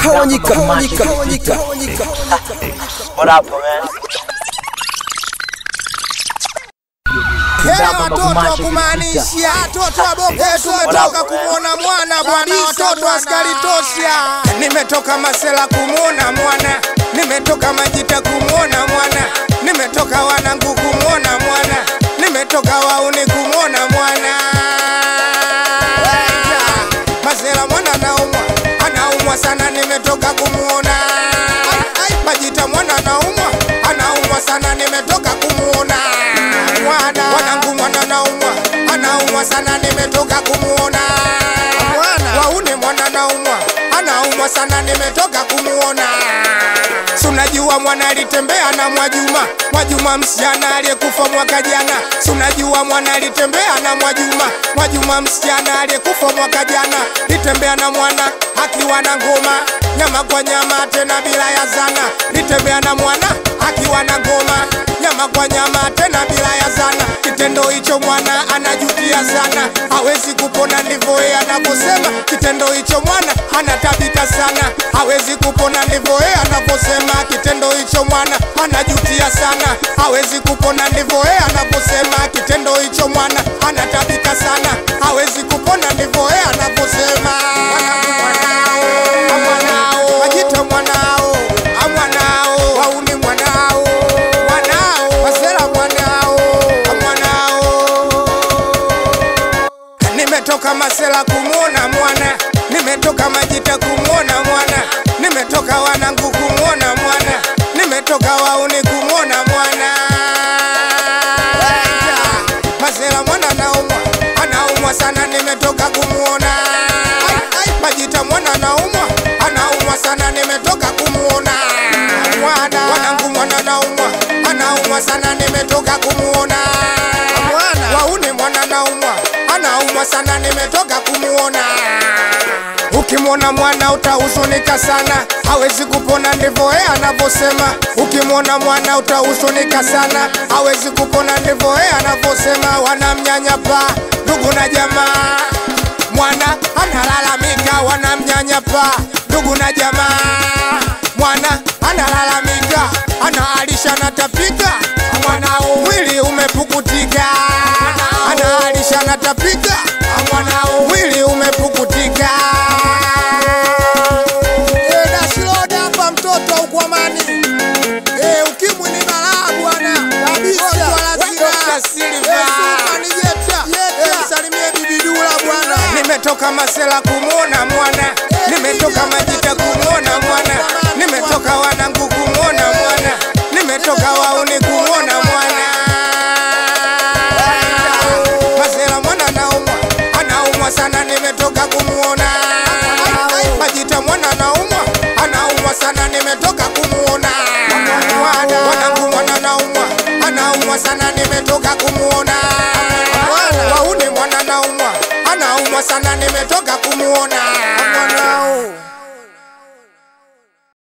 Tawanyika, tawanyika, tawanyika, tawanyika. What up, man? Hela watoto wa kumaanisha, watoto wa Boke, tumetoka kumwona mwana bwana, watoto askari tosha. Nimetoka Masela kumwona mwana, nimetoka Majita kumwona mwana, nimetoka Wanangu kumwona mwana, nimetoka Wauni kumwona mwana. Masela mwana anaumwa, anaumwa sana, nimetoka kumwona. Majita mwana anaumwa, anaumwa sana, nimetoka kumwona mwana wanangu mwana naumwa anaumwa sana nimetoka kumuona waune mwana naumwa anaumwa sana nimetoka kumuona sunajua mwana alitembea na Mwajuma Mwajuma msichana aliyekufa mwaka jana sunajua mwana alitembea na Mwajuma Mwajuma msichana aliyekufa mwaka jana litembea na mwana akiwa na ngoma nyama kwa nyama tena bila ya zana litembea na mwana akiwa na ngoma nyama kwa nyama tena bila ya zana. Kitendo hicho mwana anajutia sana, hawezi kupona, ndivyo yeye anavyosema. Kitendo hicho mwana anatabika sana, hawezi kupona, ndivyo yeye anavyosema. Kitendo hicho mwana anajutia sana, hawezi kupona, ndivyo yeye anavyosema. Kitendo hicho mwana anatabika sana, hawezi kupona, ndivyo yeye anavyosema. Mwanao, Majita mwanao, amwanao, wauni mwanao, mwanao, Masela mwanao, mwanao. Nimetoka Masela kumwona mwana, nimetoka Majita kumwona mwana, nimetoka Wanangu kumwona mwana, nimetoka Wauni kumwona mwana. Masela mwana anaumwa, anaumwa sana, nimetoka kumwona. Majita mwana anaumwa, anaumwa sana, nimetoka kumwona. Mwana wanangu mwana anaumwa, anaumwa sana, nimetoka kumwona. Wauni mwana anaumwa, anaumwa sana, nimetoka kumwona. Ukimwona mwana utahuzunika sana, hawezi kupona, ndivyo yeye anavyosema. Ukimwona mwana utahuzunika sana, hawezi kupona, ndivyo yeye anavyosema. Wanamnyanyapa ndugu na jamaa, mwana analalamika, wanamnyanyapa ndugu na jamaa, mwana analalamika, anaalisha na tapika, mwanao mwili umepukutika, anaalisha na tapika, mwanao mwili umepukutika. Eh, Dashiroda hapa mtoto wa ukwamani. Eh, ukimwi ni balaa bwana. Kabisa. Salimie bibi Dula bwana. Nimetoka Masela kumwona mwana, nimetoka Majita kumwona mwana, nimetoka Wanangu kumwona mwana, nimetoka Wauni kumwona mwana. Masela mwana anaumwa, anaumwa sana, nimetoka kumwona. Majita mwana anaumwa, anaumwa sana, nimetoka kumwona. Mwana wanangu mwana anaumwa, anaumwa sana, nimetoka kumwona. Wauni mwana anaumwa, anaumwa sana, nimetoka kumwona.